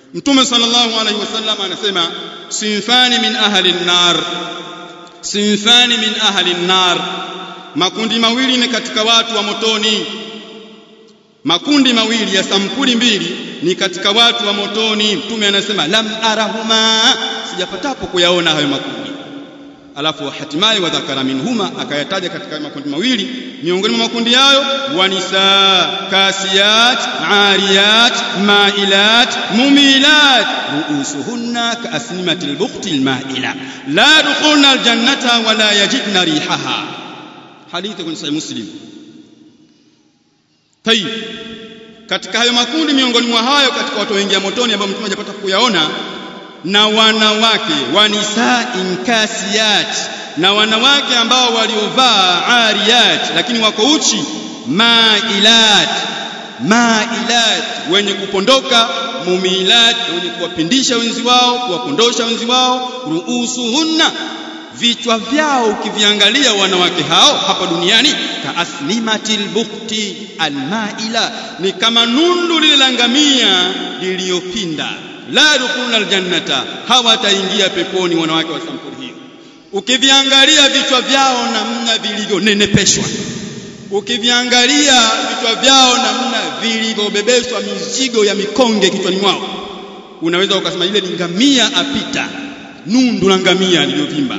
mtume sallallahu alaihi wasallam anasema sinfani min ahli an-nar sinfani min ahli an-nar makundi mawili ni katika watu wa motoni makundi mawili ya sampuli mbili ni katika watu wa motoni mtume anasema lam arahuma sijapatapo kuyaona hayo makundi alafu hatimaye wadhakara minhuma akayataja katika makundi mawili miongoni mwa makundi hayo wanisa kasiyat ariyat mailat mumilat ruusuhunna kaasnimati albukhti almaila la dukhulna aljannata wala yajidna rihaha hadithi kwenye sahih muslim tayib katika hayo makundi miongoni mwa hayo katika watu waingia motoni ambao mtume hajapata kuyaona na wanawake wanisa inkasiyat na wanawake ambao waliovaa ariyat lakini wako uchi mailat mailat wenye kupondoka mumilat wenye kuwapindisha wenzi wao kuwapondosha wenzi wao ruusuhunna vichwa vyao ukiviangalia wanawake hao hapa duniani kaaslimatil bukti almaila ni kama nundu lile la ngamia liliyopinda la dukhulna aljannata hawataingia peponi wanawake wa sampuli hiyo ukiviangalia vichwa vyao namna vilivyonenepeshwa ukiviangalia vichwa vyao namna vilivyobebeshwa mizigo ya mikonge kichwani mwao unaweza ukasema ile ni ngamia apita nundu la ngamia liliyovimba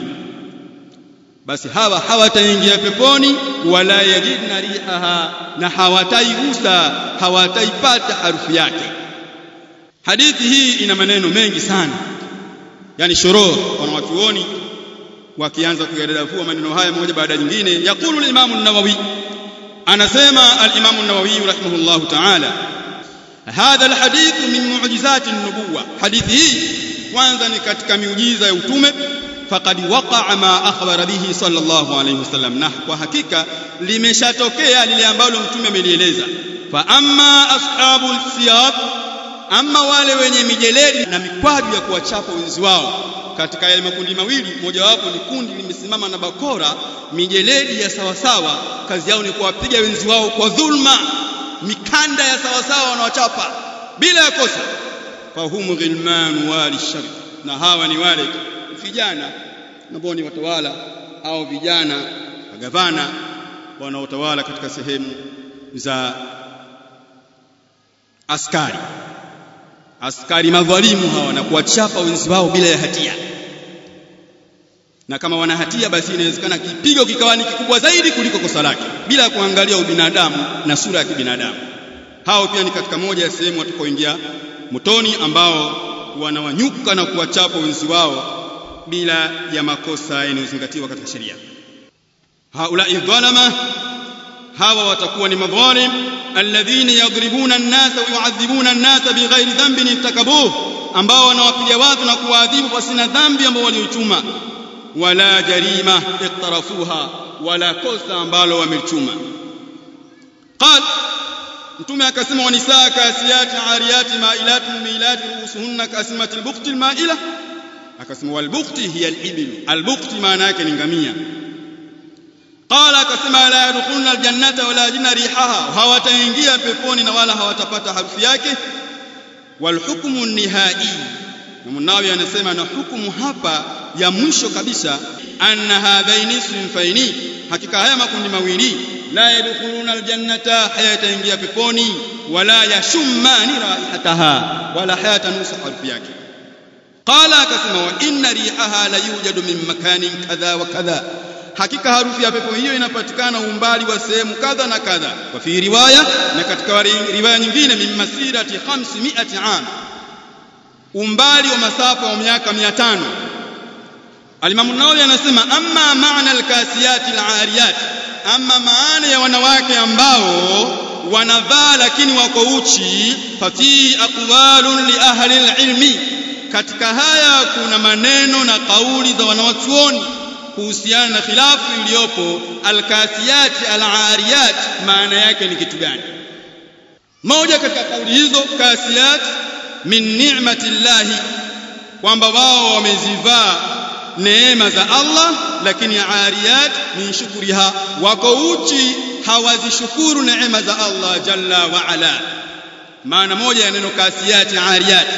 basi hawa hawataingia peponi wala yajidna rihaha na hawataigusa hawataipata harufu yake hadithi hii ina maneno mengi sana yani shoror wanawachuoni wakianza kuyadadavua maneno haya moja baada ya nyingine yaqulu al-Imam an-Nawawi anasema al-Imam an-Nawawi rahimahullahu ta'ala hadha al-hadith min mu'jizati an-nubuwah hadithi hii kwanza ni katika miujiza ya utume faqad waqa'a ma akhbara bihi sallallahu alayhi wasallam na kwa hakika limeshatokea lile ambalo mtume amelieleza fa amma ashabul siyaq ama wale wenye mijeledi na mikwaju ya kuwachapa wenzi wao katika yale makundi mawili mojawapo ni kundi limesimama na bakora mijeledi ya sawasawa kazi yao ni kuwapiga wenzi wao kwa dhulma mikanda ya sawasawa wanawachapa bila ya kosa fahumu ghilman wali shari na hawa ni wale vijana ambao ni watawala au vijana magavana wanaotawala katika sehemu za askari askari madhalimu hawa na kuwachapa wenzi wao bila ya hatia na kama wana hatia basi inawezekana kipigo kikawa ni kikubwa zaidi kuliko kosa lake bila kuangalia ubinadamu na sura ya kibinadamu hao pia ni katika moja ya sehemu watakaoingia motoni ambao wanawanyuka na kuwachapa wenzi wao bila ya makosa yanayozingatiwa katika sheria haulai dhalama hawa watakuwa ni madhalim alladhina yadribuna an-nasa wa yu'adhibuna an-nasa bighairi dhanbin intakabuh ambao wanawapiga watu na kuwaadhibu pasina dhambi ambao waliochuma wala jarima iqtarafuha wala kosa ambalo wamelichuma qal mtume akasema wanisaa kasiyati ariyati mailati mumilati ruusuhunna kasimati albukti almaila akasema walbukti hiya alibil albukti maana yake ni ngamia qala akasema la yadkhuluna aljannata wala yajidna rihaha hawataingia peponi na wala hawatapata harufu yake walhukmu nihai na Munawi anasema na hukumu hapa ya mwisho kabisa anna hadhaini sinfaini hakika haya makundi mawili la yadkhuluna aljannata hayataingia peponi wala yashummani raihataha wala hayatanusa harufu yake qala akasema wa inna rihaha la yujadu min makanin kadha wa kadha hakika harufu ya pepo hiyo inapatikana umbali wa sehemu kadha na kadha wa fi riwaya na katika riwaya nyingine min masirati 500 am umbali wa masafa wa miaka 500 Al-Imam Nawawi anasema amma maana al-kasiyat al-ariyat amma maana ya wanawake ambao wanavaa lakini wako uchi fati aqwalun li ahli al-ilmi katika haya kuna maneno na kauli za wanawachuoni kuhusiana na khilafu iliyopo al-kasiyat al-ariyat maana yake ni kitu gani moja katika kauli hizo kasiyat min ni'mati llahi kwamba wao wamezivaa neema za Allah lakini ariyat min shukriha wako uchi hawazishukuru neema za Allah jalla wa ala maana moja ya neno kasiyati ariyat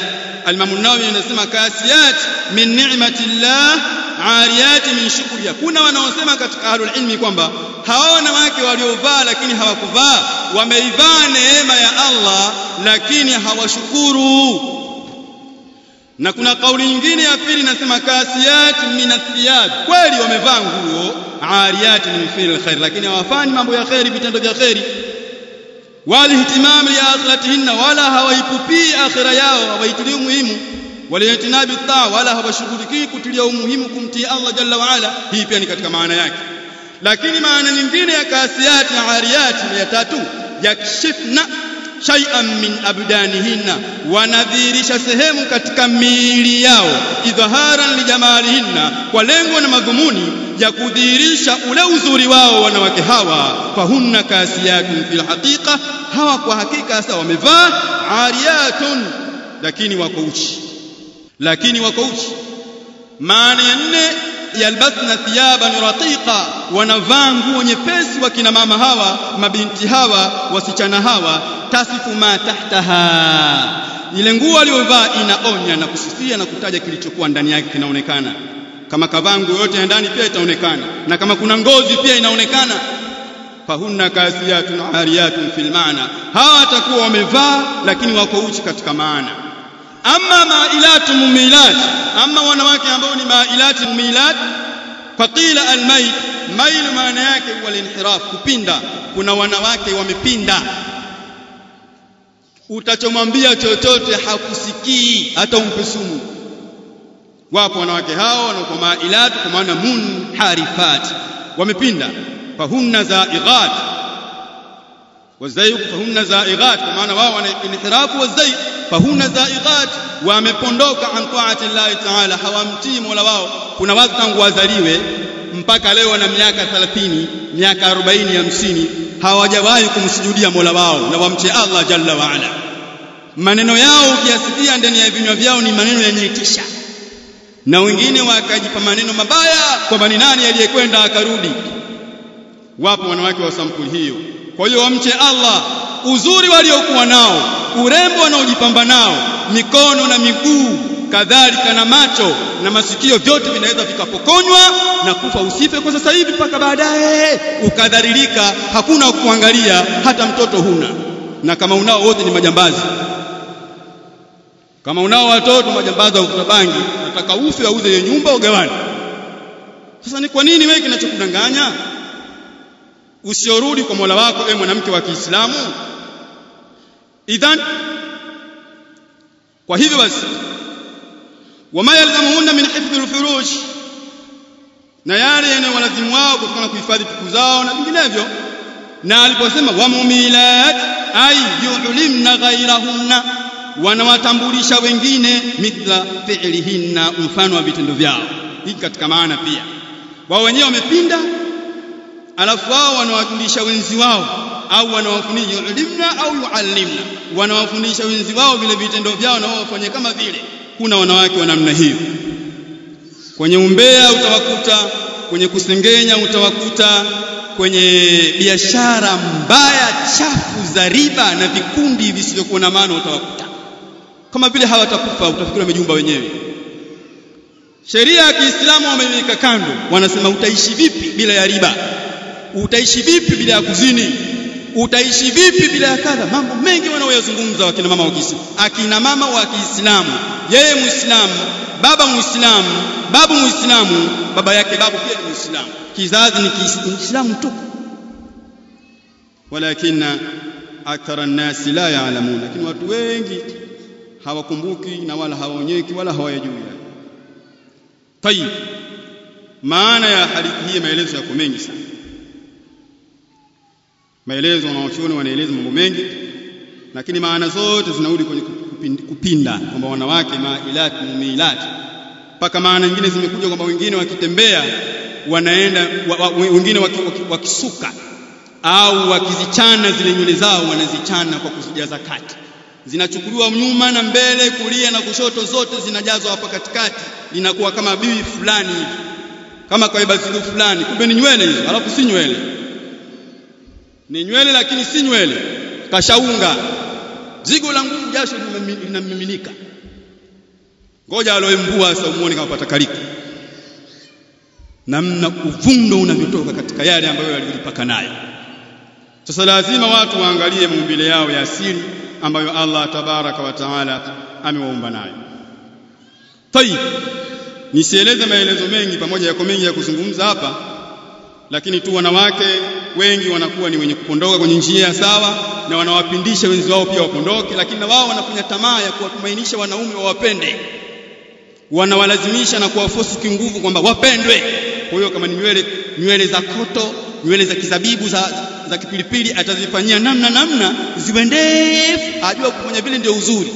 Al-Imam Nawawi anasema kasiyat min ni'matillah ariyat min shukriya. Kuna wanaosema katika ahlul ilmi kwamba hao wanawake waliovaa lakini hawakuvaa wameivaa neema ya Allah lakini hawashukuru. Na kuna kauli nyingine ya pili inasema kasiyat min athiyab, kweli wamevaa nguo ariyat min fi'l khair, lakini hawafanyi mambo ya khairi, vitendo vya khairi walihtimam liakhiratihinna, wala hawaipupii akhira yao, hawaitilii umuhimu. Waliitinabi taa, wala hawashughulikii kutilia umuhimu kumtii Allah jalla waala. Hii pia ni katika maana yake. Lakini maana nyingine ya kasiyati na ariyati ya tatu, yakshifna shay'an min abdanihinna, wanadhihirisha sehemu katika miili yao, idhaharan lijamalihinna, kwa lengo na madhumuni ya kudhihirisha ule uzuri wao wanawake hawa. Fahunna kasiyatun fil haqiqa, hawa kwa hakika sasa wamevaa ariyatun, lakini wako uchi, lakini wako uchi. Maana ya nne yalbasna thiyaban raqiqa, wanavaa nguo nyepesi wakina mama hawa, mabinti hawa, wasichana hawa, tasifu ma tahtaha, ile nguo aliyovaa inaonya na kusifia na kutaja kilichokuwa ndani yake kinaonekana. Kama kavaa nguo yote ya ndani pia itaonekana, na kama kuna ngozi pia inaonekana. Fahunna kasiyatun ariyatun fil maana, hawa watakuwa wamevaa lakini wako uchi katika maana. Amma mailatu mumilat, amma wanawake ambao ni mailati mumilat, faqila almail, mail maana yake huwa linhiraf, kupinda. Kuna wanawake wamepinda, utachomwambia chochote hakusikii, hata umpe sumu. Wapo wanawake hao wanakuwa mailat, kwa maana munharifat, wamepinda. Fahunna zaighat wazayg, fahunna zaighat, kwa maana wao wana inhirafu wazayg fahuna zaighat, wamepondoka an taati llahi taala, hawamtii mola wao. Kuna watu tangu wazaliwe mpaka leo wana miaka 30 miaka 40 50 hawajawahi kumsujudia mola wao na wamche Allah jalla waala. Maneno yao ukiyasikia ndani ya vinywa vyao ni maneno yenye tisha, na wengine wakajipa maneno mabaya kwamba ni nani aliyekwenda akarudi. Wapo wanawake wa sampuli hiyo. Kwa hiyo wamche Allah, uzuri waliokuwa nao urembo wanaojipamba nao, mikono na miguu, kadhalika na macho na masikio, vyote vinaweza vikapokonywa na kufa. Usife kwa sasa hivi mpaka baadaye ukadhalilika, hakuna kuangalia, hata mtoto huna, na kama unao wote ni majambazi. Kama unao watoto majambazi wa kuvuta bangi, nataka ufe, auze hiyo nyumba, ugawane. Sasa ni kwa nini wewe kinachokudanganya usiorudi kwa Mola wako, ewe mwanamke wa Kiislamu? idhan kwa hivyo basi wama yalzamuhunna min hifdhi lfuruj na yale yanayowalazimu wao kutokana na kuhifadhi tuku zao na vinginevyo na aliposema wamumilat ay yulimna ghairahunna wanawatambulisha wengine mithla fi'lihinna mfano wa vitendo vyao hiki katika maana pia wao wenyewe wamepinda alafu wao wanawajulisha wenzi wao au wanawafundisha yulimna au yuallimna, wanawafundisha wenzi wao vile vitendo vyao na wao wafanye kama vile. Kuna wanawake wa namna hiyo, kwenye umbea utawakuta, kwenye kusengenya utawakuta, kwenye biashara mbaya chafu za riba na vikundi visivyokuwa na maana utawakuta, kama vile hawatakufa, utafikiri wamejumba wenyewe. Sheria ya Kiislamu wameiweka kando, wanasema utaishi vipi bila ya riba? Utaishi vipi bila ya kuzini? utaishi vipi bila ya kadha? Mambo mengi wanaoyazungumza wakina mama wa Kiislamu, akina mama wa Kiislamu, yeye Muislamu, baba Muislamu, babu Muislamu, baba yake babu pia ni Muislamu, kizazi ni Kiislamu tu, walakina akthara nnasi la yaalamun, lakini watu wengi hawakumbuki na wala hawaonyeki wala hawayajui. Tayib, maana ya hadithi hii, maelezo yako mengi sana maelezo wanaochuoni wanaeleza mambo mengi, lakini maana zote zinarudi kwenye kupinda, kwamba wanawake mailat mumilat, mpaka maana nyingine zimekuja kwamba wengine wakitembea wanaenda wa, wa, wengine wakisuka au wakizichana zile nywele zao wanazichana kwa kuzijaza kati, zinachukuliwa nyuma na mbele, kulia na kushoto, zote zinajazwa hapa katikati, linakuwa kama bibi fulani hivi, kama kaibasilu fulani, kumbe ni nywele hizo, alafu si nywele ni nywele lakini si nywele, kashaunga zigo la nguvu, jasho linamiminika. ngoja aloembua sasa umuone kama patakalika namna uvundo unavyotoka katika yale ambayo yalipaka nayo sasa lazima watu waangalie maumbile yao ya asili ambayo Allah tabaraka wa taala amewaumba nayo tayib nisieleze maelezo mengi pamoja yako mengi ya kuzungumza hapa lakini tu wanawake wengi wanakuwa ni wenye kupondoka kwenye njia sawa na wanawapindisha wenzi wao pia wapondoke lakini na wao wanafanya tamaa ya kuwatumainisha wanaume wawapende wanawalazimisha na kuwafosi kinguvu kwamba wapendwe kwa hiyo kama ni nywele nywele za koto nywele za kizabibu za, za kipilipili atazifanyia namna namna ziwe ndefu ajua kufanya vile ndio uzuri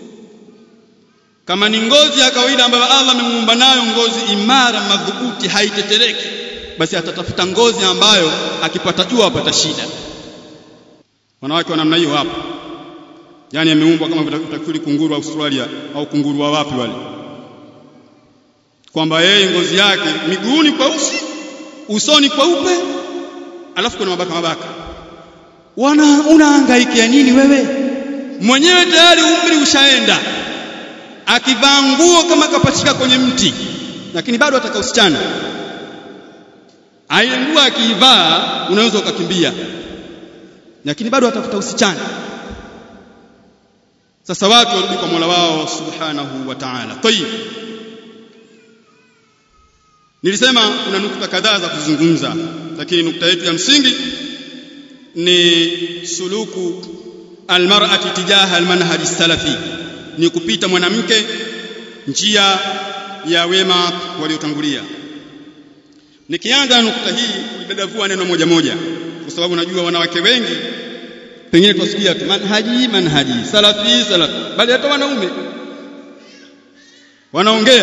kama ni ngozi ya kawaida ambayo Allah amemuumba nayo ngozi imara madhubuti haitetereki basi atatafuta ngozi ambayo akipata jua apata shida wanawake wa namna hiyo hapo yani ameumbwa kama utafikiri kunguru wa Australia au kunguru wa wapi wale kwamba yeye ngozi yake miguuni kweusi usoni kweupe alafu kuna mabaka mabaka wana unahangaikia nini wewe mwenyewe tayari umri ushaenda akivaa nguo kama kapachika kwenye mti lakini bado ataka usichana ile nguo akiivaa unaweza ukakimbia lakini bado atafuta usichana sasa watu warudi kwa Mola wao subhanahu wa ta'ala tayib nilisema kuna nukta kadhaa za kuzungumza lakini nukta yetu ya msingi ni suluku almar'ati tijaha almanhaj salafi ni kupita mwanamke njia ya wema waliotangulia nikianza na nukta hii kulidadavua neno moja moja kwa sababu najua wanawake wengi pengine tuwasikia tu manhaji manhaji salafi salafi bali hata wanaume wanaongea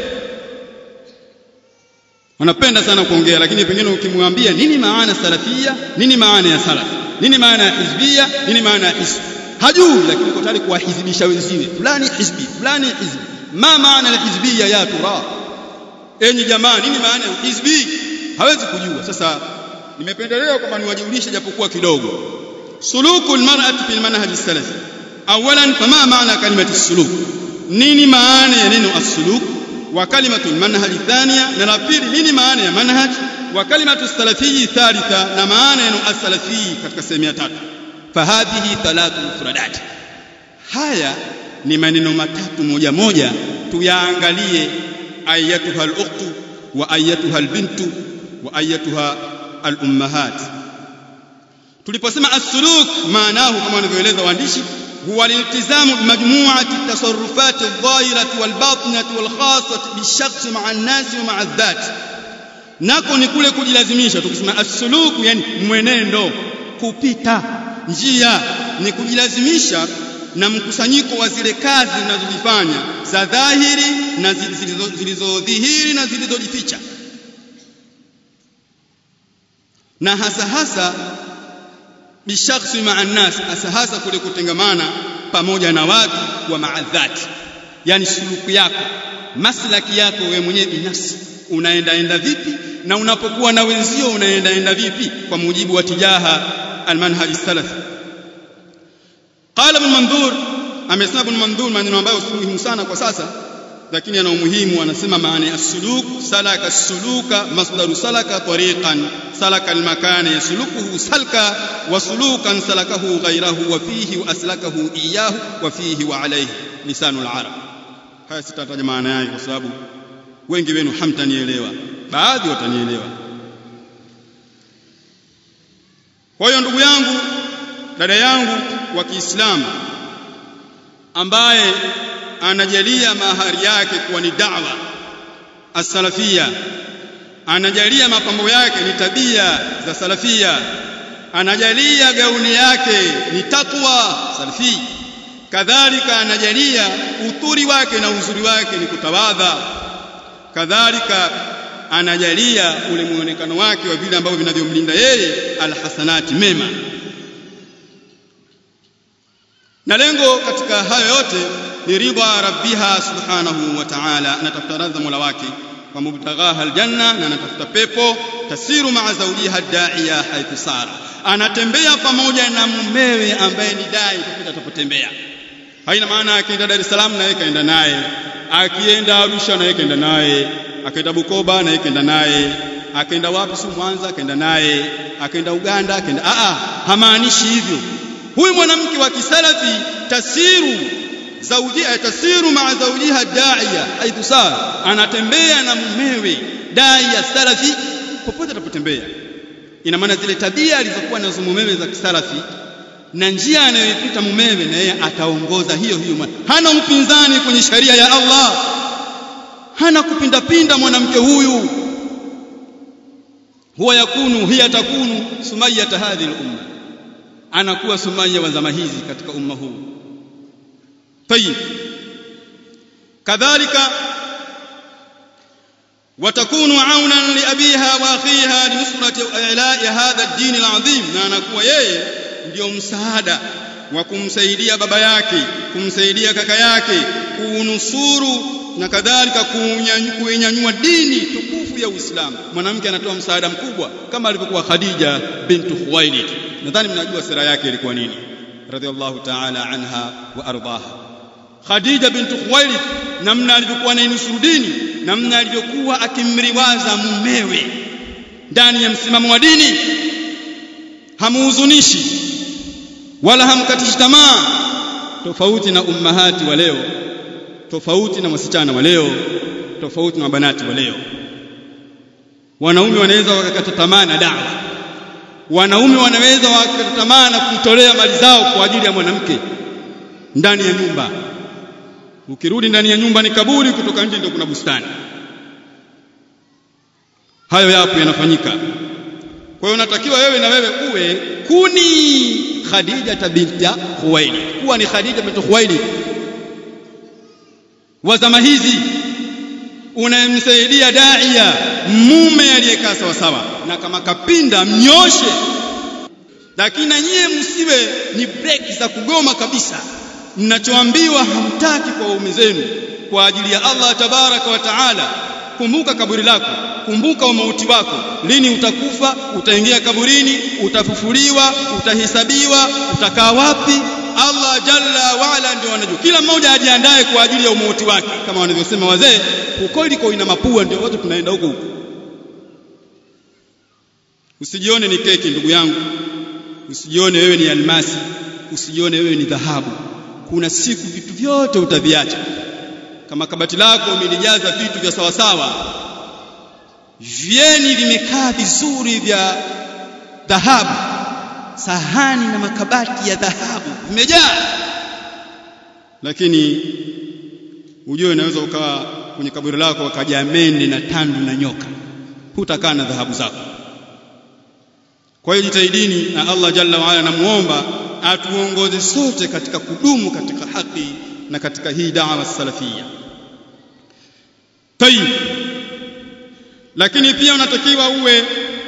wanapenda sana kuongea lakini pengine ukimwambia nini maana salafia nini maana ya salaf nini maana ya hizbia nini maana ya hizb hajui lakini uko tayari kuwahizibisha wenziwe fulani hizbi fulani hizbi ma maana ya hizbia ya tura enyi jamaa nini maana ya hizbi hawezi kujua sasa nimependelea kwamba niwajulishe japokuwa kidogo suluku almar'ati fil manhaj salafi awalan fama maana kalimati suluk nini maana ya neno as-suluk wa kalimatu almanhaj thania na la pili nini maana ya manhaj wa kalimatu salafi thalitha na maana ya neno as-salafi katika sehemu ya tatu fahadhihi thalathu mufradat haya ni maneno matatu moja moja tuyaangalie ayatuha al-ukhtu wa ayatuha al-bintu wa ayatuha al-ummahat tuliposema as-suluk maanahu kama wanavyoeleza waandishi huwa liltizamu bimajmuati tasarrufati adh-dhahirati wal-batinati wal-khassati bishakhsi ma'a an-nasi wa ma'a adh-dhat nako ni kule kujilazimisha tukisema as-suluk yani mwenendo kupita njia ni kujilazimisha na mkusanyiko wa zile kazi zinazozifanya za dhahiri na zilizodhihiri na zilizojificha na hasa hasa bishakhsi ma'a nas hasa hasa kule kutengamana pamoja na watu wa maadhati yani suluku yako maslaki yako wewe mwenyewe binafsi unaenda enda vipi na unapokuwa na wenzio unaenda enda vipi kwa mujibu wa tijaha almanhaj salafi qala ibn mandhur amesema ibn mandhur maneno ambayo si muhimu sana kwa sasa lakini yana umuhimu anasema maana ya suluk salaka suluka masdaru salaka tariqan salaka almakana yaslukuhu salka wa sulukan salakahu ghayrahu wa fihi wa aslakahu iyahu wa fihi wa alayhi lisanul arab haya sitataja maana yake kwa sababu wengi wenu hamtanielewa baadhi watanielewa kwa hiyo ndugu yangu dada yangu wa Kiislamu ambaye anajalia mahari yake kuwa ni da'wa as-salafia anajalia mapambo yake ni tabia za salafia anajalia gauni yake ni takwa salafi kadhalika anajalia uturi wake na uzuri wake ni kutawadha kadhalika anajalia ule muonekano wake wa vile ambavyo vinavyomlinda yeye alhasanati mema na lengo katika hayo yote ni ridha rabbiha subhanahu wa ta'ala anatafuta radha mola wake wa mubtaghaha aljanna na anatafuta pepo tasiru ma'a zawjiha da'iya haithu sara anatembea pamoja na mumewe ambaye ni dai popote atapotembea haina maana akienda Dar es Salaam na yeye kaenda naye akienda Arusha naye kenda naye akaenda Bukoba naye kenda naye akaenda wapi si Mwanza akaenda naye akaenda Uganda akaenda a a hamaanishi hivyo huyu mwanamke wa kisalafi tasiru zawjia tasiru maa zawjiha da'iya haithu saa anatembea na mumewe da'iya salafi popote atapotembea ina maana zile tabia alizokuwa nazo mumewe za kisalafi na njia anayoipita mumewe na yeye ataongoza hiyo hiyo hana upinzani kwenye sharia ya Allah hana kupindapinda mwanamke huyu huwa yakunu hiya takunu sumayya hadhihi al-umma anakuwa sumayya wa zama hizi katika umma huu tayib kadhalika وتكون عونا لأبيها وأخيها لنصرة إعلاء هذا الدين العظيم na anakuwa yeye ndio msaada wa kumsaidia baba yake kumsaidia kaka yake kuunusuru na kadhalika kuinyanyua dini tukufu ya Uislamu mwanamke anatoa msaada mkubwa kama alivyokuwa Khadija bintu Khuwailid nadhani mnajua sira yake ilikuwa nini radhiallahu ta'ala anha wa ardaha Khadija bintu Khuwailid namna alivyokuwa anainusuru dini namna alivyokuwa akimriwaza mumewe ndani ya msimamo wa dini hamuhuzunishi wala hamkatishi tamaa tofauti na ummahati wa leo tofauti na wasichana wa leo tofauti na mabanati wa leo wanaume wanaweza wakakata tamaa na dawa wanaume wanaweza wakakata tamaa na kutolea mali zao kwa ajili ya mwanamke ndani ya nyumba ukirudi ndani ya nyumba ni kaburi kutoka nje ndio kuna bustani hayo yapo yanafanyika kwa hiyo unatakiwa wewe na wewe uwe kuni Khadija binti Khuwailid kuwa ni Khadija binti Khuwailid wa zama hizi unayemsaidia daia mume aliyekaa sawa sawa na kama kapinda mnyoshe lakini na nyie msiwe ni breki za kugoma kabisa mnachoambiwa hamtaki kwa waume zenu kwa ajili ya Allah tabaraka wa taala kumbuka kaburi lako kumbuka umauti wako lini utakufa utaingia kaburini utafufuliwa utahesabiwa utakaa wapi Allah jalla waala ndio anajua kila mmoja ajiandae kwa ajili ya umauti wake kama wanavyosema wazee huko iliko ina mapua ndio watu tunaenda huko huko usijione ni keki ndugu yangu usijione wewe ni almasi usijione wewe ni dhahabu kuna siku vitu vyote utaviacha kama kabati lako umelijaza vitu vya sawasawa vyeni vimekaa vizuri vya dhahabu sahani na makabati ya dhahabu vimejaa lakini ujue unaweza ukawa kwenye kaburi lako wakaja mende na tandu na nyoka hutakaa na dhahabu zako kwa hiyo jitahidini na Allah jalla waala namuomba atuongoze sote katika kudumu katika haki na katika hii da'wa salafia tayib lakini pia unatakiwa uwe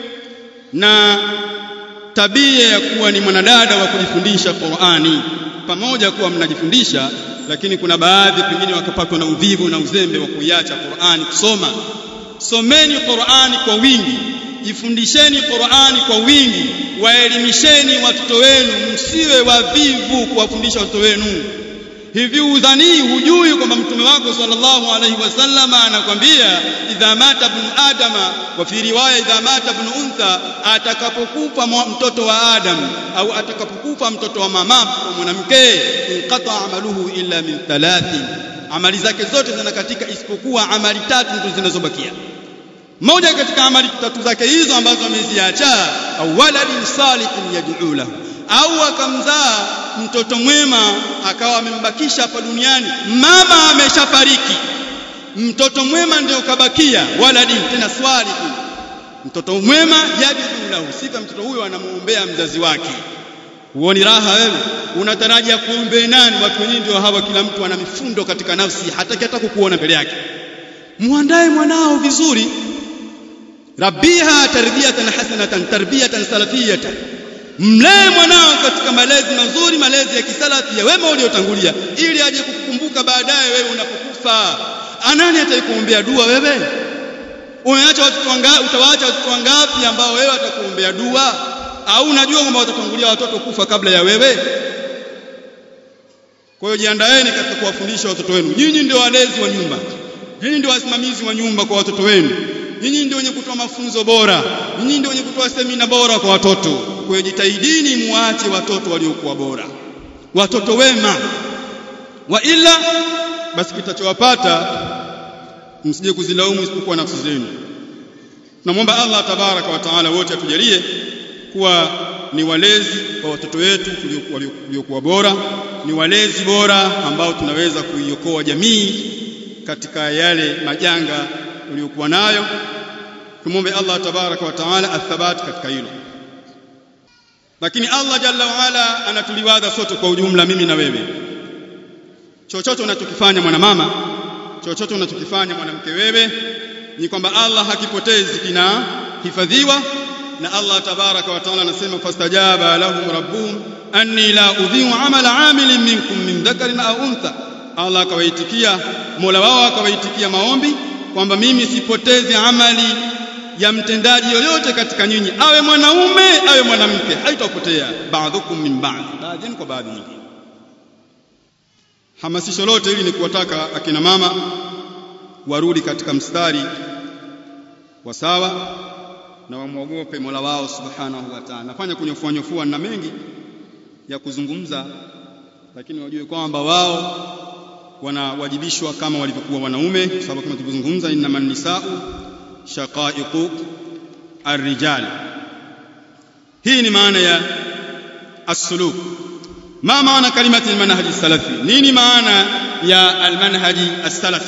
na tabia ya kuwa ni mwanadada wa kujifundisha Qur'ani pamoja kuwa mnajifundisha lakini kuna baadhi pengine wakapatwa na uvivu na uzembe wa kuiacha Qur'ani kusoma someni Qur'ani kwa wingi jifundisheni Qur'ani kwa wingi waelimisheni watoto wenu msiwe wavivu kuwafundisha watoto wenu hivi udhanii hujui kwamba mtume wako sallallahu alaihi wasallam anakwambia idha mata ibn adama wa fi riwaya idha mata ibn untha atakapokufa mtoto wa adam au atakapokufa mtoto wa mama wa mwanamke inqata amaluhu illa min thalathin amali zake zote zinakatika isipokuwa amali tatu ndizo zinazobakia moja katika amali tatu zake hizo ambazo ameziacha au waladin salihin yad'u lahu au akamzaa mtoto mwema akawa amembakisha hapa duniani mama ameshafariki mtoto mwema ndio kabakia waladin tena salihin mtoto mwema yad'u lahu sifa mtoto huyo anamuombea mzazi wake huoni raha wewe unatarajia kuombea nani watu wenyewe ndio hawa kila mtu ana mifundo katika nafsi hataki hata kukuona mbele yake muandae mwanao vizuri rabbiha tarbiyatan hasanatan tarbiyatan salafiyatan mlee mwanao katika malezi mazuri malezi ya kisalafi ya wema uliotangulia ili aje kukukumbuka baadaye wewe unapokufa anani ataikuombea dua wewe umeacha watoto wangapi utawaacha watoto wangapi ambao wewe atakuombea dua au unajua kwamba watatangulia watoto kufa kabla ya wewe kwa hiyo jiandaeni katika kuwafundisha watoto wenu nyinyi ndio walezi wa nyumba nyinyi ndio wasimamizi wa nyumba kwa watoto wenu nyinyi ndio wenye kutoa mafunzo bora nyinyi ndio wenye kutoa semina bora kwa watoto kwa hiyo jitahidini muache watoto waliokuwa bora watoto wema wa ila basi kitachowapata msije kuzilaumu isipokuwa nafsi zenu namwomba Allah tabaraka wa taala wote atujalie kuwa ni walezi wa watoto wetu waliokuwa bora ni walezi bora ambao tunaweza kuiokoa jamii katika yale majanga tuliyokuwa nayo tumwombe Allah tabaraka wa taala athabat katika hilo lakini Allah jalla waala anatuliwadha sote kwa ujumla mimi na wewe chochote unachokifanya mwanamama chochote unachokifanya mwanamke wewe ni kwamba Allah hakipotezi kinahifadhiwa na Allah tabaraka wa taala anasema fastajaba lahum rabbuhum anni la udhi'u amala amilin minkum min dhakarin au untha Allah akawaitikia Mola wao akawaitikia maombi kwamba mimi sipotezi amali ya mtendaji yoyote katika nyinyi awe mwanaume awe mwanamke haitapotea baadhukum min ba'd baadhi kwa baadhi nyingine hamasisho lote hili ni kuwataka akina mama warudi katika mstari wa sawa na wamwogope Mola wao subhanahu wa ta'ala nafanya kunyofua nyofua na mengi ya kuzungumza lakini wajue kwamba wao wanawajibishwa kama walivyokuwa wanaume kwa sababu kama tulivyozungumza innaman nisau shaqaiqu arrijal hii ni maana ya as-suluk ma maana kalimati almanhaji salafi nini maana ya almanhaji as-salafi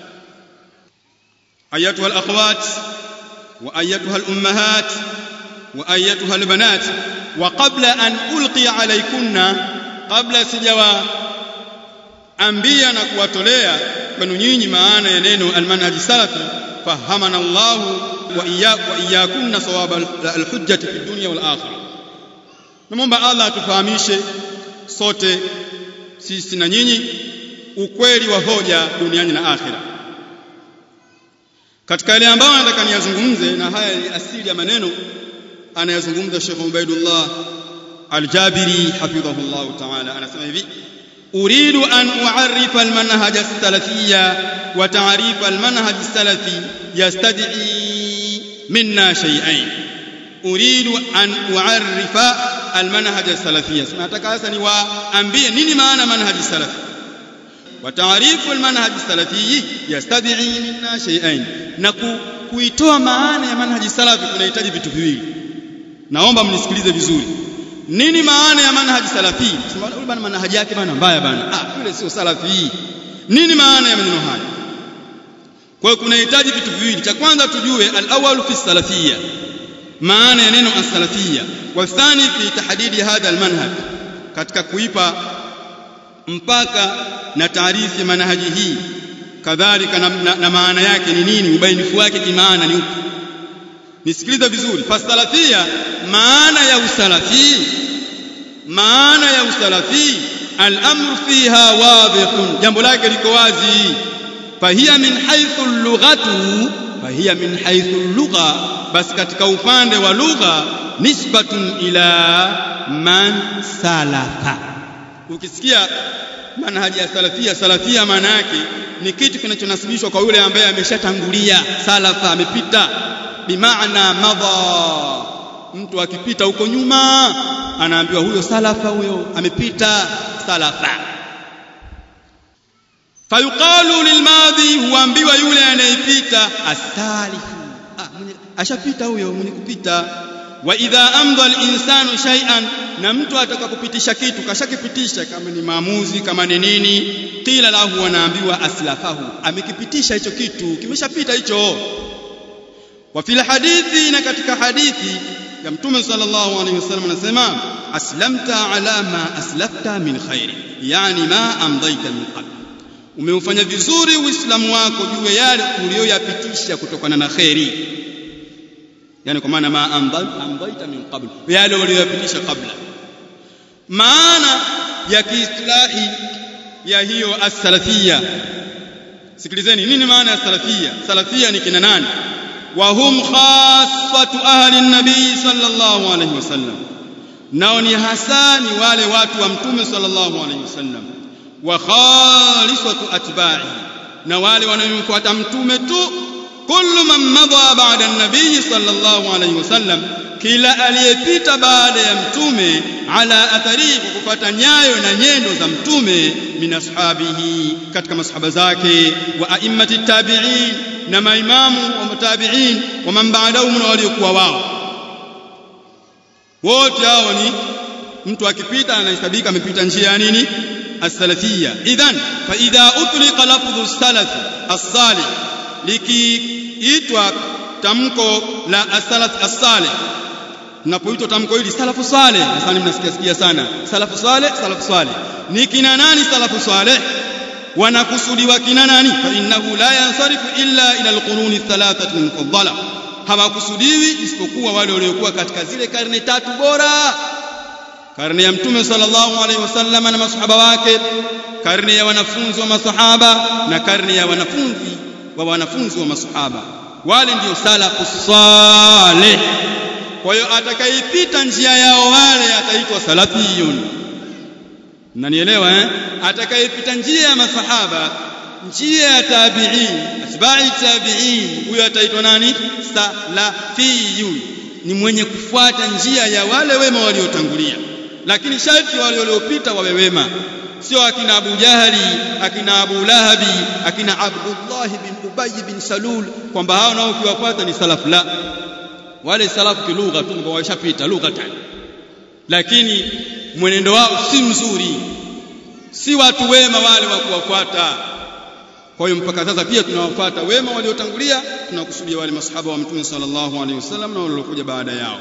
ayatuha alakhawat wa ayatuha alummahat wa ayatuha albanat wa qabla an ulqi alaykunna qabla sijawa ambia na kuwatolea kwenu nyinyi maana ya neno almanhaji salafi fahamana Allah wa iyyakunna sawaba alhujjati fi dunya wal akhirah namomba Allah atufahamishe sote sisi na nyinyi ukweli wa hoja duniani na akhira katika yale ambayo nataka niyazungumze na haya ni asili ya maneno anayazungumza Sheikh Ubaidullah Al-Jabiri hafidhahullah ta'ala anasema hivi أريد أن أعرف المنهج السلفي وتعريف المنهج السلفي يستدعي منا شيئين أريد أن أعرف المنهج السلفي nataka sasa niwaambie nini maana manhaji salafi وتعريف المنهج السلفي يستدعي منا شيئين na kuitoa maana ya manhaji salafi kunahitaji vitu viwili naomba mnisikilize vizuri nini maana ya manhaji salafi sema yule bana manhaji yake bana mbaya bana ah yule sio salafi nini maana ya maneno haya kwa hiyo kunahitaji vitu viwili cha kwanza tujue al-awwal fi salafiyya maana ya neno as-salafiyya wa thani fi tahdidi hadha al-manhaj katika kuipa mpaka na taarifu ya manhaji hii kadhalika na, na, na maana yake ni nini ubainifu wake kimaana ni upi nisikilize vizuri fasalafia maana ya usalafi maana ya usalafi al-amru fiha wadihun jambo lake liko wazi fahiya min haythu lughatu fahiya min haythu lugha basi katika upande wa lugha nisbatun ila man salafa ukisikia manhaji ya salafia salafia maana yake ni kitu kinachonasibishwa kwa yule ambaye ameshatangulia salafa amepita bimaana madha mtu akipita huko nyuma anaambiwa huyo salafa huyo amepita salafa fayuqalu lilmadhi huambiwa yule anayepita asalifu ah, ashapita huyo mwenye kupita wa idha amdha alinsanu shay'an na mtu ataka kupitisha kitu kashakipitisha kama ni maamuzi kama ni nini qila lahu anaambiwa aslafahu amekipitisha hicho kitu kimeshapita hicho wa fil hadithi na katika hadithi ya mtume sallallahu alaihi wasallam anasema aslamta ala ma aslafta min khairi yani ma amdaita min qabl umeufanya vizuri uislamu wako juu ya yale uliyoyapitisha kutokana na khairi yani kwa maana ma amdaita min qabl yale uliyoyapitisha kabla maana ya kiistilahi ya hiyo as-salafia sikilizeni nini maana ya salafia salafia ni kina nani وهم خاصة أهل النبي صلى الله عليه وسلم nao ni hasa ni wale watu wa mtume sallallahu alaihi wasallam wa khalisatu atba'i na wale wanaomfuata mtume tu kullu man madha ba'da an-nabiy sallallahu alayhi wasallam kila aliyepita baada ya mtume ala athari kwa kufuata nyayo na nyendo za mtume min ashabihi katika masahaba zake wa a'immati tabi'in na maimamu wa tabi'in wa man ba'dahum na waliokuwa wao wote hao ni mtu akipita anahesabika amepita njia ya nini as-salafiyya idhan fa idha utliqa lafdhu salaf as-salih likiitwa tamko la as-salaf as-salih napoitwa tamko hili salafu saleh sasa mnasikia sikia sana salafu saleh salafu saleh ni kina nani salafu saleh wanakusudiwa kina nani fa innahu la yansarifu illa ila alquruni thalathati almufaddala hawakusudiwi isipokuwa wale waliokuwa katika zile karne tatu bora karne ya mtume sallallahu alaihi wasallam na masahaba wake karne ya wanafunzi wa masahaba na karne ya wanafunzi wa wanafunzi wa masahaba wale ndio salafu saleh kwa hiyo atakayepita njia yao wale ataitwa salafiyun mnanielewa eh atakayepita njia ya masahaba njia ya tabi'in atba'i tabi'in huyo ataitwa nani salafiyun ni mwenye kufuata njia ya wale wema waliotangulia lakini sharti wale waliopita wawe wema sio akina Abu Jahali akina Abu Lahabi akina Abdullah bin Ubay bin Salul kwamba hao nao ukiwapata ni salafu la wale salafu kilugha tu kwamba washapita lugha tani lakini mwenendo wao si mzuri si watu wema wale wa kuwafuata kwa hiyo mpaka sasa pia tunawafuata wema waliotangulia tunakusudia wale masahaba wa mtume sallallahu alaihi wasallam na waliokuja baada yao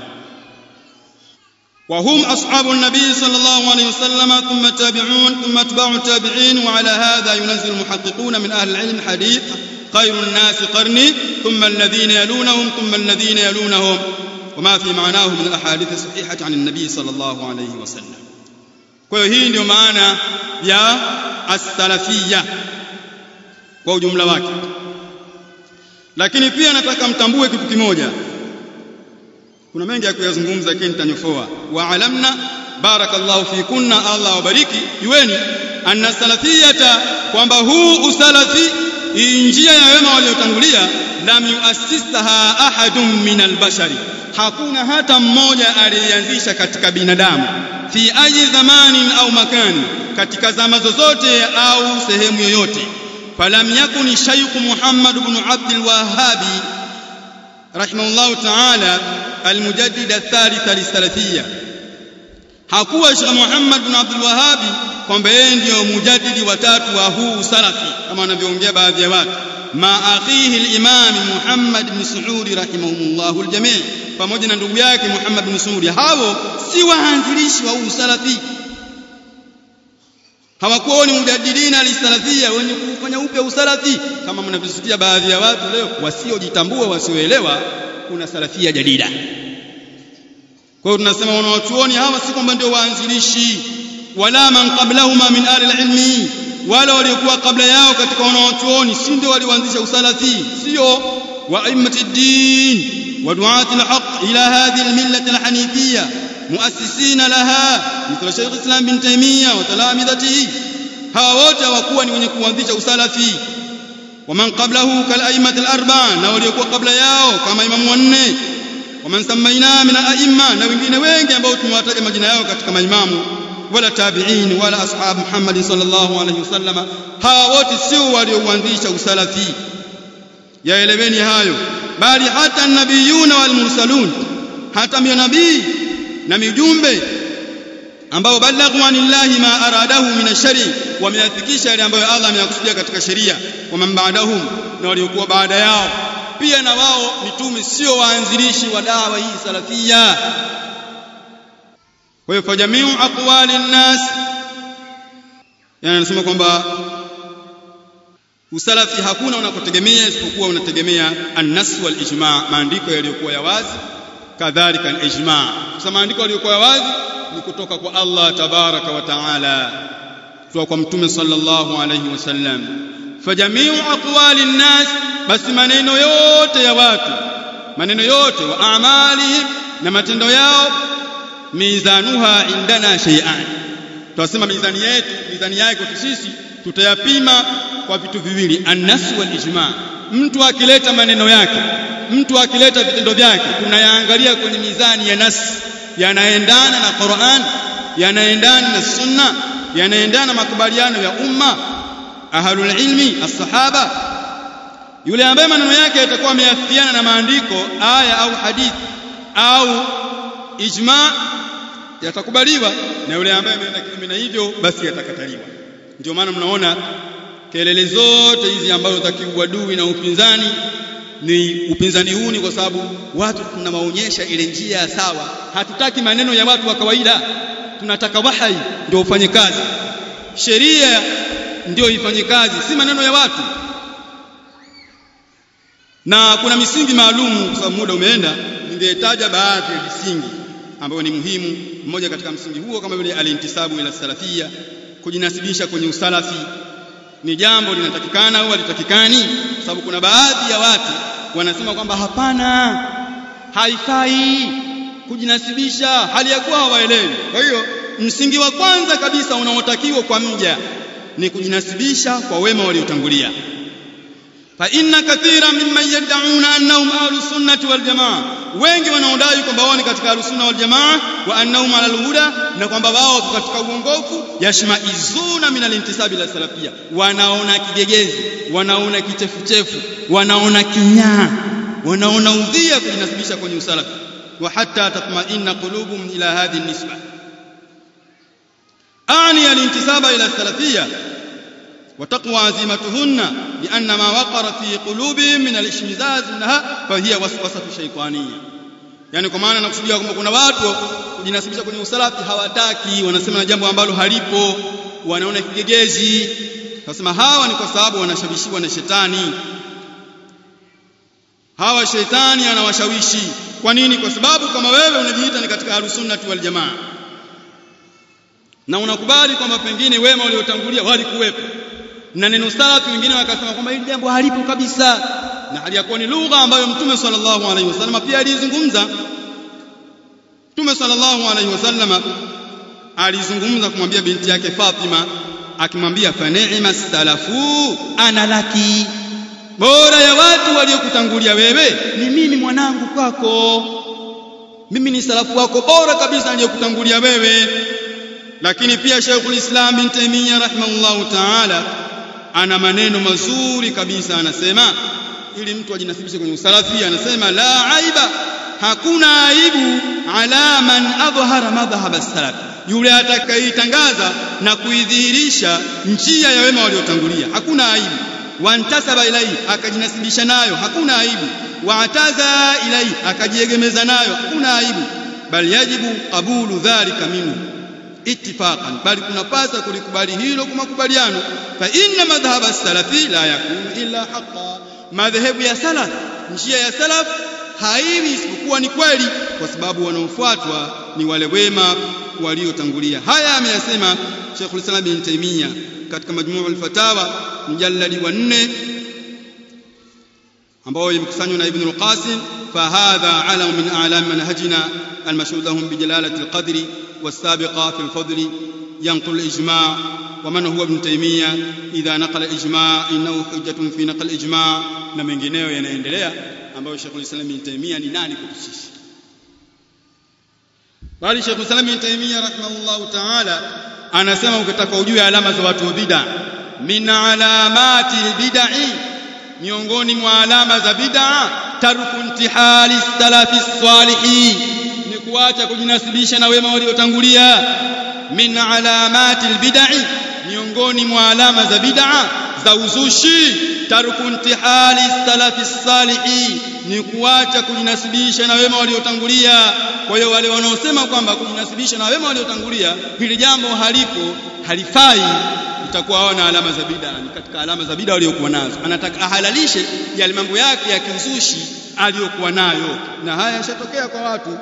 وهم أصحاب النبي صلى الله عليه وسلم ثم التابعون ثم أتباع التابعين وعلى هذا ينزل المحققون من أهل العلم حديث خير الناس قرني ثم الذين يلونهم ثم الذين يلونهم وما في معناه من الأحاديث الصحيحة عن النبي صلى الله عليه وسلم kwa hiyo hii ndio maana ya as-salafiyya kwa ujumla wake lakini pia nataka mtambue kitu kimoja kuna mengi ya kuyazungumza lakini nitanyofoa wa alamna barakallahu fikunna Allah wabariki jueni anna salafiyata kwamba huu usalafi njia ya wema waliotangulia lam yuassisaha ahadun min albashari hakuna hata mmoja aliyeanzisha katika binadamu fi ayi zamanin au makani katika zama zozote au sehemu yoyote falam yakuni shaykh Muhammad ibn Abd al-Wahhab rahimahullah ta'ala المجدد الثالث للسلفية hakuwa Sheikh Muhammad bin Abdul Wahhab kwamba yeye ndio mujaddidi watatu wa huu salafi kama wanavyoongea baadhi ya watu ma akhihi al-Imam Muhammad bin Saudi rahimahumullah al-jami' pamoja na ndugu yake Muhammad bin Saudi hao si waanzilishi wa huu salafi hawakuwa ni mujaddidina lisalafia wenye kufanya upya usalafi kama mnavyosikia baadhi ya watu leo wasiojitambua wasioelewa kuna salafia jadida kwa hiyo tunasema wanawachuoni hawa si kwamba ndio waanzilishi wala man qablahuma min ahli alilmi wala waliokuwa kabla yao katika wanawachuoni si ndio walioanzisha usalafi sio wa a'immati din wa du'ati alhaq ila hadhihi almillah alhanifiyya muassisina laha mithla Sheikh Islam bin Taymiyyah wa talamidhatihi hawa wote hawakuwa ni wenye kuanzisha usalafi ومن قبله كالأئمة الأربعة na waliokuwa kabla yao kama imamu wanne waman samaina min al-a'imma na wengine wengi ambao tumewataja majina yao katika maimamu wala tabi'in wala ashab Muhammad sallallahu alayhi wasallam hawa wote sio walioanzisha usalafi yaeleweni hayo bali hata nabiyuna wal mursalun hata manabii na mijumbe ambao balaghu anillahi ma aradahu min ashari wameyafikisha yale ambayo Allah ameyakusudia katika sheria wa man ba'dahum na waliokuwa baada yao pia na wao mitume sio waanzilishi wa dawa hii salafia kwa hiyo fa jamiu aqwali nnas yani anasema kwamba usalafi hakuna unakotegemea isipokuwa unategemea an-nas wal ijma maandiko yaliyokuwa ya wazi kadhalika al-ijma sasa maandiko yaliyokuwa ya wazi ni kutoka kwa Allah tabaraka wa taala kutoka kwa mtume sallallahu alayhi wasallam fajamiu aqwali nnas basi maneno yote ya watu maneno yote wa amalihim na matendo yao mizanuha indana shay'an tunasema mizani yetu mizani yake kwetu sisi tutayapima kwa vitu viwili annas wal ijma mtu akileta maneno yake mtu akileta vitendo vyake tunayaangalia kwenye mizani ya nas yanaendana na Qur'an yanaendana na sunna yanaendana na makubaliano ya umma ahlul ilmi as-sahaba yule ambaye maneno yake yatakuwa yameafikiana na maandiko aya au hadithi au ijma yatakubaliwa na yule ambaye ameenda kinyume na hivyo basi yatakataliwa ndio maana mnaona kelele zote hizi ambazo za kiuadui na upinzani ni upinzani huu ni kwa sababu watu tunawaonyesha ile njia ya sawa hatutaki maneno ya watu wa kawaida tunataka wahai ndio ufanye kazi sheria ndio ifanye kazi si maneno ya watu na kuna misingi maalum kwa sababu muda umeenda ningetaja baadhi ya misingi ambayo ni muhimu mmoja katika msingi huo kama vile alintisabu ila salafia kujinasibisha kwenye usalafi ni jambo linatakikana au halitakikani kwa sababu kuna baadhi ya watu wanasema kwamba hapana haifai kujinasibisha hali ya kuwa hawaelewi kwa hiyo msingi wa kwanza kabisa unaotakiwa kwa mja ni kujinasibisha kwa wema waliotangulia fa inna kathira mimman yad'una annahum ahlus sunnati wal jamaa wengi wanaodai kwamba wao ni katika ahlus sunna wal jamaa wa annahum ala huda na kwamba wao katika uongofu yashmaizuna min alintisabi ila salafia wanaona kigegezi wanaona kichefuchefu wanaona kinyaa wanaona udhia kujinasibisha kwenye usalafi wa hatta tatma'inna qulubuhum ila hadhihi nisba أعني الانتساب إلى السلفية وتقوى عزيمتهن لأن ما وقر في قلوبهم من الاشمئزاز منها فهي وسوسة شيطانية yani kwa maana nakusudia kwamba kuna watu kujinasibisha kwenye usalafi hawataki wanasema jambo ambalo halipo wanaona kigegezi nasema hawa ni kwa sababu wanashawishiwa na shetani hawa shetani anawashawishi kwa nini kwa sababu kama wewe unajiita ni katika ahlusunnati wal jamaa na unakubali kwamba pengine wema waliotangulia walikuwepo na neno salafi wengine wakasema kwamba hili jambo halipo kabisa na hali yakuwa ni lugha ambayo mtume sallallahu alaihi wasallam pia alizungumza mtume sallallahu alaihi wasallam alizungumza kumwambia binti yake Fatima akimwambia fa ni'ma salafu ana laki bora ya watu waliokutangulia wewe ni mimi mwanangu kwako mimi ni salafu wako bora kabisa aliyokutangulia wewe lakini pia Sheikhul Islam bin Taymiyyah rahimahullahu ta'ala ana maneno mazuri kabisa anasema ili mtu ajinasibishe kwenye usalafi anasema la aiba hakuna aibu ala man adhhara madhhab as-salaf yule atakayeitangaza na kuidhihirisha njia ya wema waliotangulia hakuna aibu wantasaba ilai akajinasibisha nayo hakuna aibu waataza ilai akajiegemeza nayo hakuna aibu bal yajibu qabulu dhalika minhu ittifaqan bali kunapasa kulikubali hilo kwa makubaliano fa inna madhhab as-salafi la yakunu illa haqqan madhehebu ya salaf njia ya salaf haiwi isipokuwa ni kweli kwa sababu wanaofuatwa ni wale wema waliotangulia haya ameyasema Sheikhul Islam bin Taymiyyah katika majmuu al-fatawa mjalladi wa 4 ambao imekusanywa na Ibn al-Qasim فهذا علم من أعلام منهجنا المشهود لهم بجلالة القدر والسابقة في الفضل ينقل الإجماع ومن هو ابن تيمية إذا نقل الإجماع إنه حجة في نقل الإجماع na mengineyo yanaendelea ambayo Sheikh Islam Ibn Taymiyyah ni nani kwetu sisi bali Sheikh Islam Ibn Taymiyyah rahimahullah ta'ala anasema ukitaka ujue alama za watu wa bid'a min alamati bid'i miongoni mwa alama za bid'a tarku intihali salafi salihin ni kuacha kujinasibisha na wema waliotangulia min alamati albid'i miongoni mwa alama za bid'a za uzushi tarku intihali salafi salihin ni kuacha kujinasibisha na wema waliotangulia kwa hiyo wale wanaosema kwamba kujinasibisha na wema waliotangulia hili jambo halipo halifai itakuwa hawana alama za bid'a ni katika alama za bid'a waliokuwa nazo anataka ahalalishe yale mambo yake ya kizushi aliyokuwa nayo na haya yashatokea kwa watu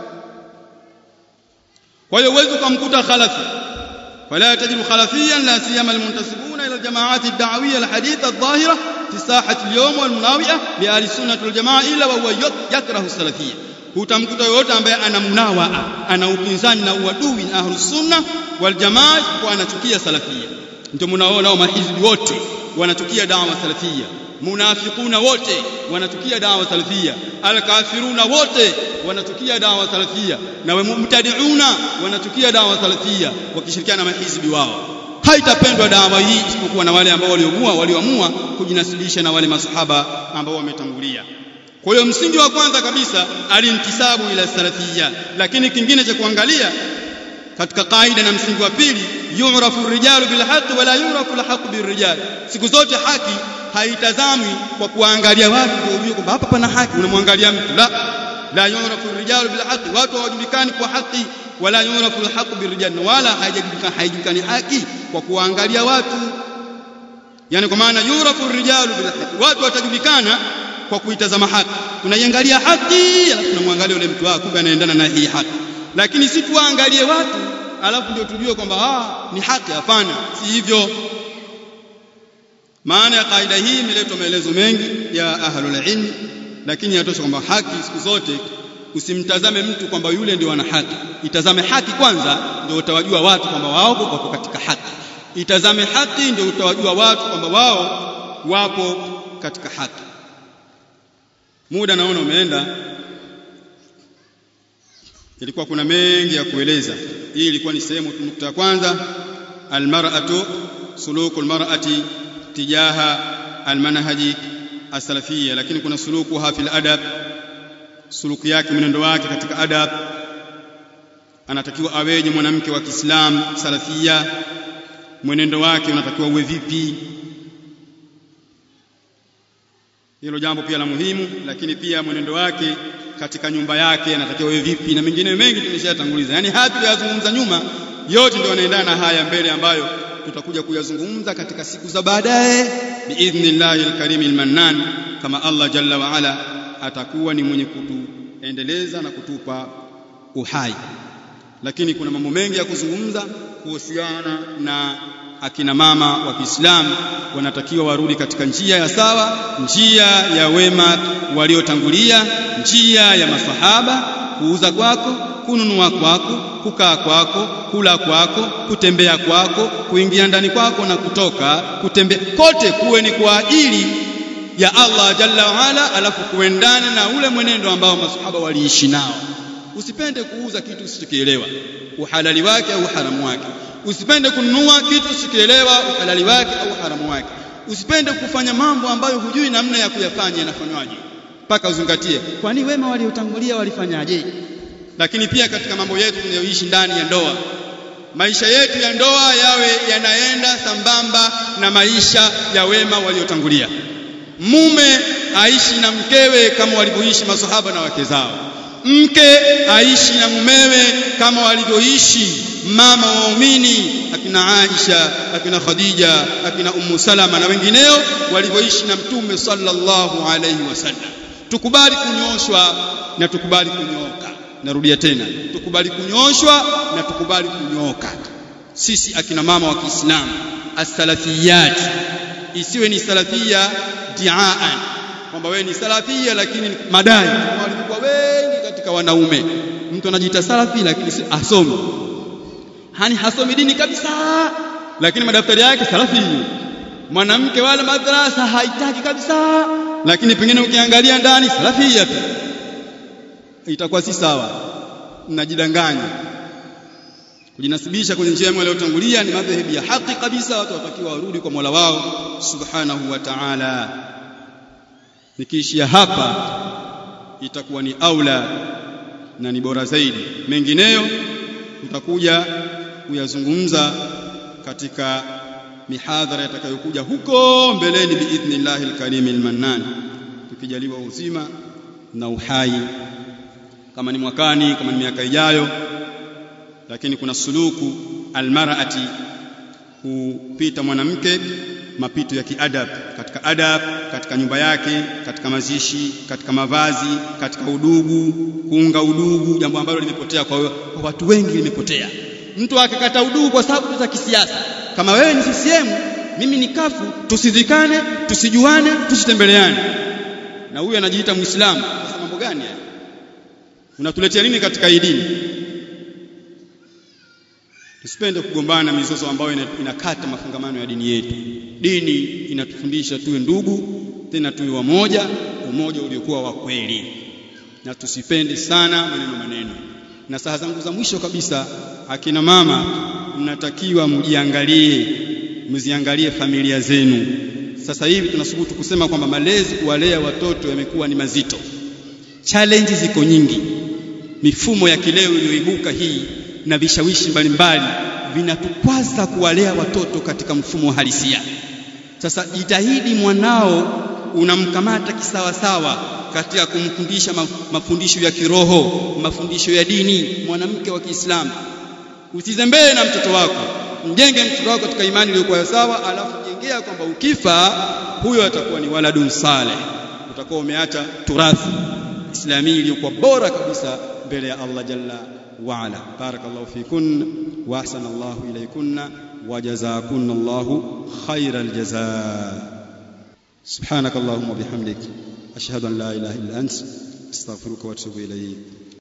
kwa hiyo uweze kumkuta khalafi فلا تجد خلفيا لا سيما المنتسبون الى الجماعات الدعويه الحديثه الظاهره في ساحه اليوم والمناوئه لاهل السنه والجماعه الا وهو يكره السلفيه hutamkuta yoyote ambaye ana munawaa ana upinzani na uadui na ahlus sunna wal jamaa kwa anachukia salafia ndio mnaona mahizbi wote wanachukia dawa salafia munafiquna wote wanachukia dawa salafia alkafiruna wote wanachukia dawa salafia na mubtadiuna wanachukia dawa salafia wakishirikiana na mahizbi wao haitapendwa dawa hii isipokuwa na wale ambao walioamua walioamua kujinasibisha na wale masahaba ambao wametangulia kwa hiyo msingi wa kwanza kabisa alintisabu ila salafia lakini kingine cha kuangalia katika kaida na msingi wa pili yu'rafu rijalu bil haqq wala yu'rafu al haqq bir rijal siku zote haki haitazamwi kwa kuangalia watu ndio ujue kwamba hapa pana haki unamwangalia mtu la la yu'rafu rijalu bil haqq watu hawajulikani kwa haki wala yu'rafu al haqq bir rijal wala haijulikani haijulikani haki kwa kuangalia watu yani kwa maana yurafu rijalu bil haqq watu watajulikana kwa kuitazama haki tunaiangalia haki alafu tunamwangalia yule mtu wako kumbe anaendana na hii haki lakini si tuangalie watu alafu ndio tujue kwamba ah ni haki hapana si hivyo maana ya kaida hii imeletwa maelezo mengi ya ahlul ilm lakini yatosha kwamba haki siku zote usimtazame mtu kwamba yule ndio ana haki itazame haki kwanza ndio utawajua watu kwamba wao wako katika haki itazame haki ndio utawajua watu kwamba wao wapo katika haki muda naona umeenda ilikuwa kuna mengi ya kueleza hii ilikuwa ni sehemu nukta ya kwanza almar'atu suluku almar'ati tijaha almanhaji asalafia lakini kuna suluku hafil adab suluku yake mwenendo wake katika adab anatakiwa aweje mwanamke wa Kiislamu salafia mwenendo wake unatakiwa uwe vipi hilo jambo pia la muhimu lakini pia mwenendo wake katika nyumba yake anatakiwa uwe vipi na mengine mengi tumeshatanguliza yani haya tuliyozungumza nyuma yote ndio yanaendana na haya mbele ambayo tutakuja kuyazungumza katika siku za baadaye biidhnillahi alkarim almannan kama Allah jalla wa ala atakuwa ni mwenye kutuendeleza na kutupa uhai lakini kuna mambo mengi ya kuzungumza kuhusiana na akina mama wa Kiislamu wanatakiwa warudi katika njia ya sawa, njia ya wema waliotangulia, njia ya masahaba, kuuza kwako, kununua kwako, kukaa kwako, kula kwako, kutembea kwako, kuingia ndani kwako na kutoka, kutembea kote kuwe ni kwa ajili ya Allah jalla waala, alafu kuendane na ule mwenendo ambao masahaba waliishi nao. Usipende kuuza kitu usichokielewa uhalali wake au haramu wake usipende kununua kitu usikielewa uhalali wake au haramu wake usipende kufanya mambo ambayo hujui namna ya kuyafanya yanafanywaje mpaka uzingatie kwani wema waliotangulia walifanyaje lakini pia katika mambo yetu tunayoishi ndani ya ndoa maisha yetu ya ndoa yawe yanaenda sambamba na maisha ya wema waliotangulia mume aishi na mkewe kama walivyoishi masahaba na wake zao mke aishi na mumewe kama walivyoishi mama waumini akina Aisha akina Khadija akina Ummu Salama na wengineo walivyoishi na mtume sallallahu alayhi wasallam tukubali kunyoshwa na tukubali kunyoka narudia tena tukubali kunyoshwa na tukubali kunyoka sisi akina mama wa Kiislamu as-salafiyat isiwe ni salafia diaan kwamba wewe ni salafia lakini madai walikuwa wengi katika wanaume mtu anajiita salafi lakini asomi hani hasomi dini kabisa lakini madaftari yake salafi mwanamke wala madrasa haitaki kabisa lakini pengine ukiangalia ndani salafia tu itakuwa si sawa mnajidanganya kujinasibisha kwenye njia iliyotangulia ni madhehebu ya haki kabisa watu watakiwa warudi kwa Mola wao subhanahu wa ta'ala nikiishia hapa itakuwa ni aula na ni bora zaidi mengineyo tutakuja kuyazungumza katika mihadhara itakayokuja huko mbeleni biidhnillahi alkarim almannan tukijaliwa uzima na uhai kama ni mwakani kama ni miaka ijayo lakini kuna suluku almar'ati kupita mwanamke mapito ya kiadab katika adab katika nyumba yake katika mazishi katika mavazi katika udugu kuunga udugu jambo ambalo limepotea kwa, kwa watu wengi limepotea mtu akakata udugu kwa sababu za kisiasa kama wewe ni CCM mimi ni kafu tusidhikane tusijuane tusitembeleane na huyu anajiita muislamu sasa mambo gani haya unatuletea nini katika hii dini tusipende kugombana mizozo ambayo inakata mafungamano ya dini yetu dini inatufundisha tuwe ndugu tena tuwe wamoja umoja uliokuwa wa kweli na tusipende sana maneno maneno na saha zangu za mwisho kabisa akina mama mnatakiwa mjiangalie mziangalie familia zenu sasa hivi tunasubutu kusema kwamba malezi kuwalea watoto yamekuwa ni mazito challenge ziko nyingi mifumo ya kileo iliyoibuka hii na vishawishi mbalimbali vinatukwaza kuwalea watoto katika mfumo wa halisia sasa jitahidi mwanao unamkamata kisawasawa katika kumfundisha mafundisho ya kiroho mafundisho ya dini mwanamke wa Kiislamu usizembee na mtoto wako mjenge mtoto wako katika imani iliyokuwa sawa alafu jengea kwamba ukifa huyo atakuwa ni waladun saleh utakuwa umeacha turathi islamii iliyokuwa bora kabisa mbele ya Allah jalla wa ala barakallahu fikun wa ahsana Allah ilaykunna wa jazakunna Allah khairal jazaa سبحانك اللهم وبحمدك أشهد أن لا إله إلا أنت أستغفرك وأتوب إليك